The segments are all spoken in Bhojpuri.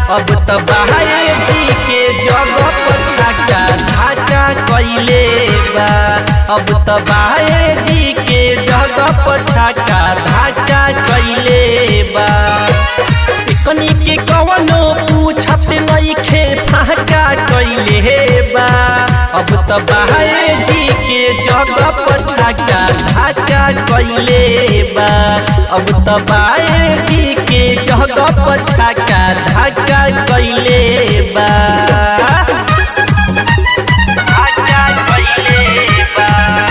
अब त बाहे जी के जगह पर छाका ढाका कैले बा अब त बाहे जी के जगह पर छाका ढाका कैले बा कनी के कवनो पूछत नइखे फाका कैले बा अब त बाहे जी के जगह पर छाका ढाका कैले बा अब त बाहे जी के जगह पर छाका ढाका कैले बा ढाका कैले बा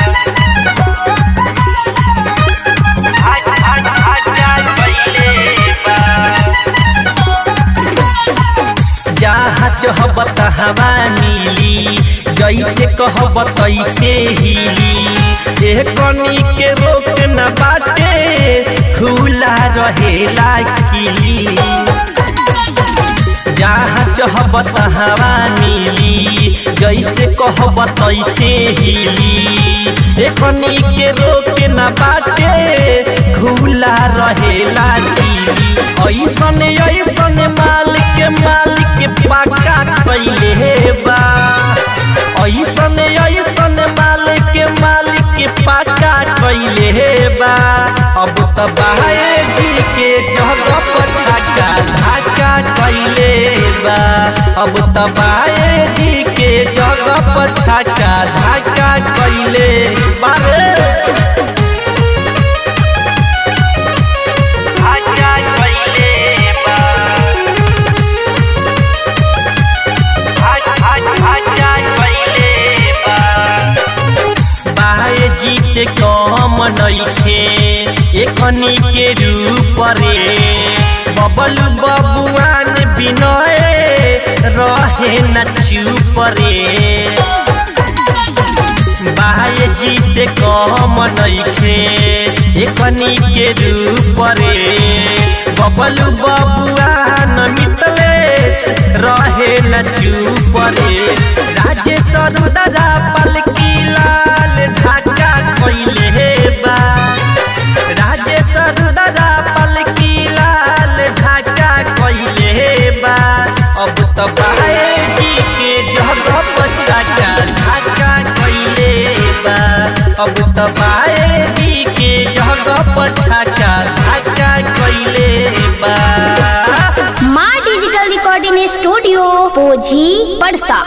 ढाका ढाका कैले बा जहाँ चहबत हवा मिली जैसे कहब तैसे हिली ए कनी के रोक न बाटे खुला रहेला किली जहाँ चहबत हवा मिली जैसे कहब तैसे हिली ए कनी के रोक न बाटे खुला रहेला किली ऐसन ऐसन मालिक मालिक पाका कैले बा ऐसन ऐसन मालिक मालिक पाका कैले बा अब त बाहे जी के जगह पर छाका ढाका कैले बा अब त बाहे जी के जगह पर छाका ढाका कैले बारे ढाका कैले बा ढाका ढाका कैले बा बाहे जी से कम नइखे एखनी के रूप रे बबल बबुआन बिनय रहे न चुप रे बाहे जी से कम नइखे एखनी के रूप रे बबल बबुआन मितलेश रहे न चुप रे राजेश रुदरा पलकी लाल ढाका कैले बा राजेश रुदरा पलकी लाल ढाका कैले बा अब त बाहे जी के जगह पर छाका ढाका कैले बा अब त बाहे जी के जगह पर छाका ढाका कैले बा माँ डिजिटल रिकॉर्डिंग स्टूडियो पोझी पड़सा